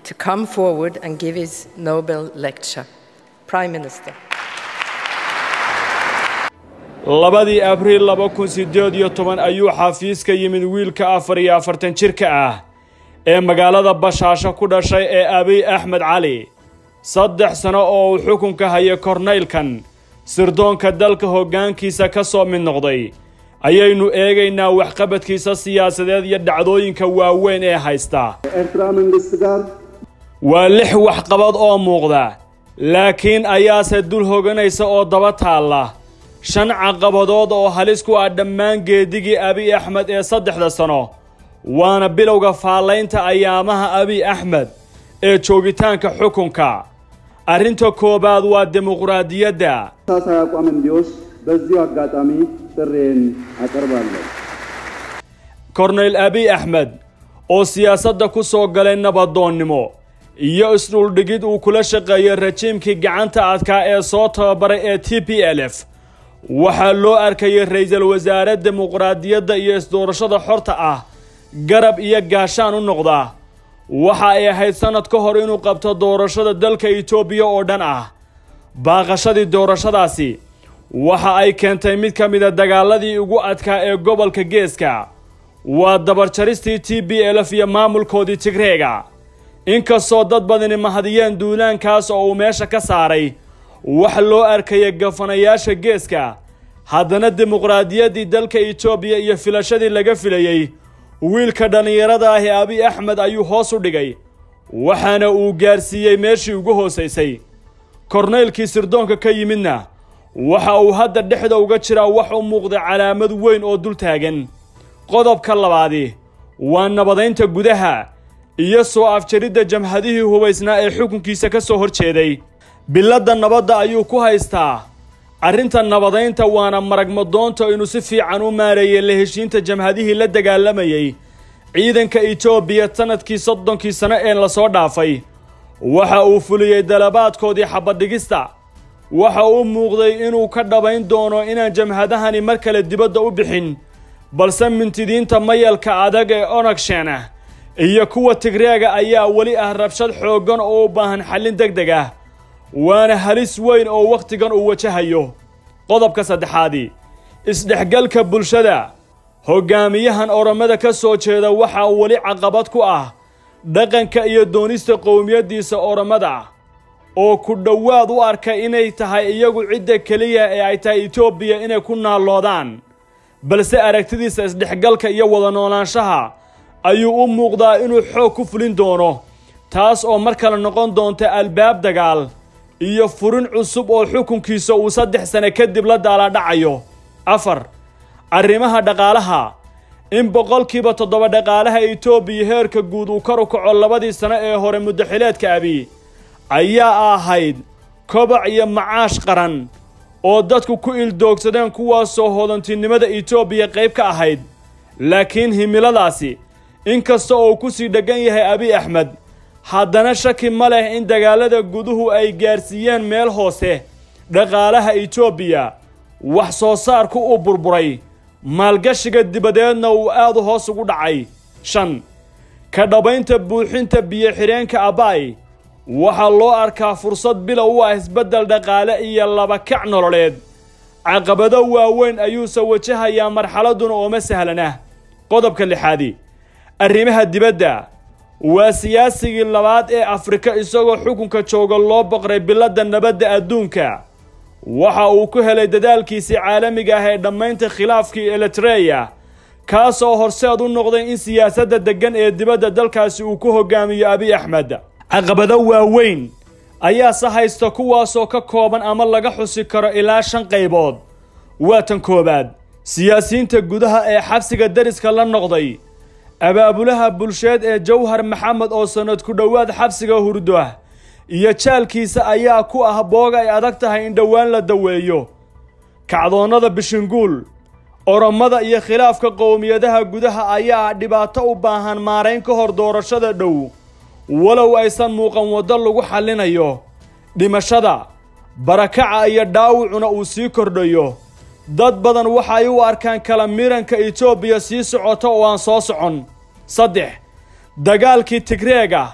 to come forward and give his Nobel lecture. Prime Minister. labadii abriil laba kun siddeed iyo toban ayuu xafiiska yimid wiilka afar iyo afartan jirka ah ee magaalada bashaasho ku dhashay ee abiy axmed cali saddex sano oo uu xukunka hayay kornaylkan sirdoonka dalka hoggaankiisa ka soo mid noqday ayaynu eegaynaa waxqabadkiisa siyaasadeed iyo dhacdooyinka waaweyn ee haysta waa lix waxqabad oo muuqda laakiin ayaase dul hoganaysa oo daba taalla shan caqabadood oo halis ku ah dhammaan geedigii abiy axmed ee saddexda sano waana bilowga faallaynta ayaamaha abiy axmed ee joogitaanka xukunka arrinta koowaad waa dimuqraadiyadda ተመሳሳይ አቋም እንዲወስድ በዚሁ አጋጣሚ ጥሬን አቀርባለሁ። korneyl abiy axmed oo siyaasadda ku soo galay nabadoonnimo iyo isdhuldhigid uu kula shaqeeyey rajiimkii gacanta adkaa ee soo tababaray ee t p l f waxaa loo arkayay ra'iisul wasaare dimuqraadiyadda iyo isdoorashada xorta ah garab iyo gaashaan u noqda waxa ay ahayd sannad ka hor inuu qabto doorashada dalka itoobiya oo dhan ah baaqashadii doorashadaasi waxa ay keentay mid ka mida dagaaladii ugu adkaa ee gobolka geeska waa dabarjaristii t b lf iyo maamulkoodii tigreega inkastoo dad badani mahadiyeen duulaankaas oo uu meesha ka saaray wax loo arkaya gafanayaasha geeska haddana dimuqraadiyaddii dalka itoobiya iyo filashadii laga filayey wiilka dhallinyarada ah ee abiy axmed ayuu hoos u dhigay waxaana uu gaarsiiyey meeshii ugu hoosaysay korneylkii sirdoonka ka yimidna waxa uu hadda dhexda uga jiraa wax u muuqda calaamad weyn oo dul taagan qodobka labaadi waa nabadaynta gudaha iyo soo afjaridda jamhadihii hubaysnaa ee xukunkiisa ka soo hor jeeday biladda nabadda ayuu ku haystaa arrinta nabadaynta waana maragmadoonta inuu si fiican u maareeyey la heshiinta jamhadihii la dagaalamayey ciidanka itoobiya sannadkii soddonkii sano ee lasoo dhaafay waxa uu fuliyey dalabaadkoodii xabadhigista waxa uu muuqday inuu ka dhabayn doono inaan jamhadahani mar kale dibadda u bixin balse mintidiinta mayalka adag ee onagsheena iyo kuwa tigreega ayaa weli ah rabshad xooggan oo u baahan xallin deg deg ah waana halis weyn oo wakhtigan uu wajahayo qodobka saddexaadi isdhexgalka bulshada hoggaamiyahan oromada ka soo jeeda waxaa weli caqabad ku ah dhaqanka iyo doonista qowmiyaddiisa oromada oo ku dhowaad u arka inay tahay iyagu cidda keliya ee ay tahay itoobiya inay ku naalloodaan balse aragtidiisa isdhexgalka iyo wada noolaanshaha ayuu u muuqdaa inuu xoog ku fulin doono taas oo mar kale noqon doonta albaab dagaal iyo furin cusub oo xukunkiisa uu saddex sane kadib la daaladhacayo afar arrimaha dhaqaalaha in boqolkiiba toddoba dhaqaalaha itoobiya heerka guud uu kor u kaco labadii sano ee hore muddaxileedka abi ayaa ahayd kobac iyo macaash qaran oo dadku ku ildoogsadeen kuwaasoo hodantinimada itoobiya qayb ka ahayd laakiin himiladaasi inkasta oo ku sii dheggan yahay abiy axmed haddana shaki ma leh in dagaalada guduhu ay gaarsiiyeen meel hoose dhaqaalaha itoobiya wax soo saarku uu burburay maalgashiga dibadeedna uu aad u hoos ugu dhacay shan ka dhabaynta buuxinta biyo-xidheenka abay waxaa loo arkaa fursad bilow u ah isbeddel dhaqaale iyo labakac nololeed caqabado waaweyn ayuuse wajahayaa marxaladuna ooma sahlanah qodobka lixaadi arrimaha dibadda waa siyaasigii labaad ee afrika isagoo xukunka jooga loo boqray biladda nabadda adduunka waxa uu ku helay dadaalkiisii caalamiga ah ee dhammaynta khilaafkii eritreya kaasoo horseed u noqday in siyaasadda deggan ee dibadda dalkaasi uu ku hogaamiyo abiy axmed caqabado waaweyn ayaase haysta kuwaasoo ka kooban ama laga xusi karo ilaa shan qaybood waa tan koowaad siyaasiyiinta gudaha ee xabsiga deriska la noqday abaabulaha bulsheed ee jawhar maxamed oo sannad ku dhowaad xabsiga hurdo ah iyo jaalkiisa ayaa ku ah boog ay adag tahay in dhowaan la daweeyo kacdoonnada bishinguul oromada iyo khilaafka qowmiyadaha gudaha ayaa dhibaato u baahan maarayn ka hor doorashada dhow walow aysan muuqan waddo lagu xallinayo dhimashada barakaca iyo dhaawacuna uu sii kordhayo dad badan waxay u arkaan kala miranka itoobiya sii socota oo aan soo socon saddex dagaalkii tigreega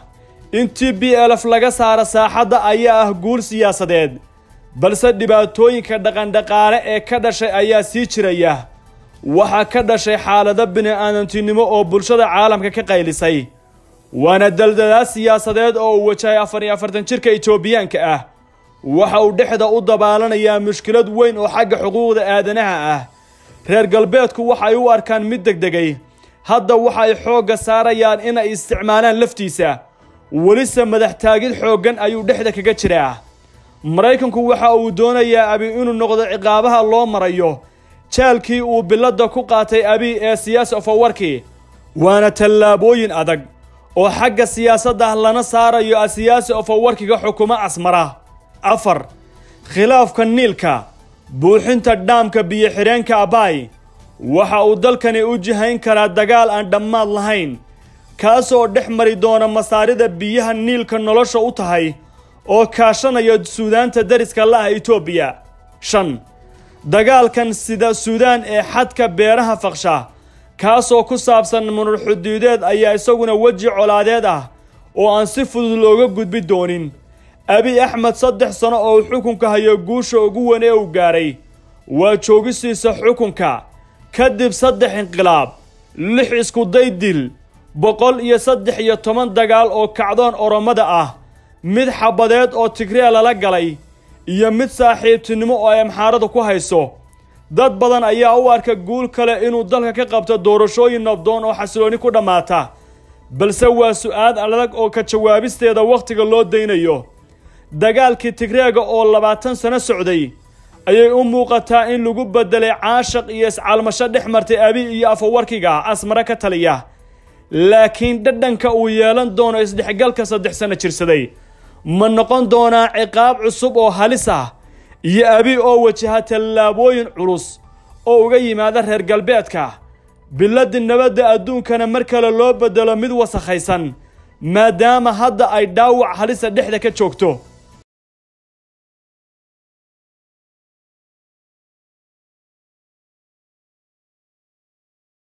in t b lf laga saaro saaxadda ayaa ah guul siyaasadeed balse dhibaatooyinka dhaqandhaqaale ee ka dhashay ayaa sii jiraya waxaa ka dhashay xaalado bini-aadantinimo oo bulshada caalamka ka qaylisay waana daldalaa siyaasadeed oo uu wajahay afar iyo afartan jirka etoobiyaanka ah waxa uu dhexda u dabaalanayaa mushkilad weyn oo xagga xuquuqda aadanaha ah reer galbeedku waxay u arkaan mid degdegay hadda waxay xoogga saarayaan inay isticmaalaan laftiisa welise madax taagid xooggan ayuu dhexda kaga jiraa maraykanku waxa uu doonayaa abi inuu noqdo ciqaabaha loo marayo jaalkii uu biladda ku qaatay abi ee siyaasi ofawarkii waana tallaabooyin adag oo xagga siyaasadda lana saarayo asiyaasi ofawarkiga xukumo casmara afar khilaafka niilka buuxinta dhaamka biyo-xidheenka abaay waxa uu dalkani u jihayn karaa dagaal aan dhammaad lahayn kaasoo dhex mari doona masaarida biyaha niilka nolosha u tahay oo kaashanaya suudaanta dariska la-ah etoobiya shan dagaalkan sida suudaan ee xadka beeraha faqsha kaasoo ku saabsan munur xuduudeed ayaa isaguna weji colaadeed ah oo aan si fudud looga gudbi doonin abi axmed saddex sano oo xukunka hayo guusha ugu weyn ee uu gaaray waa joogisiisa xukunka kadib saddex inqilaab lix iskuday dil boqol iyo saddex iyo toban dagaal oo kacdoon oromada ah mid xabadeed oo tigree lala galay iyo mid saaxiibtinimo oo ay amxaarada ku hayso dad badan ayaa u arka guul kale inuu dalka ka qabto doorashooyin nabdoon oo xasilooni ku dhammaata balse waa su-aal adag oo ka jawaabisteeda wakhtiga loo daynayo dagaalkii tigreega oo labaatan sano socday ayay u muuqataa in lagu beddelay caashaq iyo iscaalmasho dhex martay abi iyo afawarkiga asmare ka taliya laakiin dhadhanka uu yeelan doono isdhexgalka saddex sano jirsaday ma noqon doonaa ciqaab cusub oo halis ah iyo abi oo wajaha tallaabooyin culus oo uga yimaada reer galbeedka biladii nabadda adduunkana mar kale loo beddelo mid wasakhaysan maadaama hadda ay dhaawac halisa dhexda ka joogto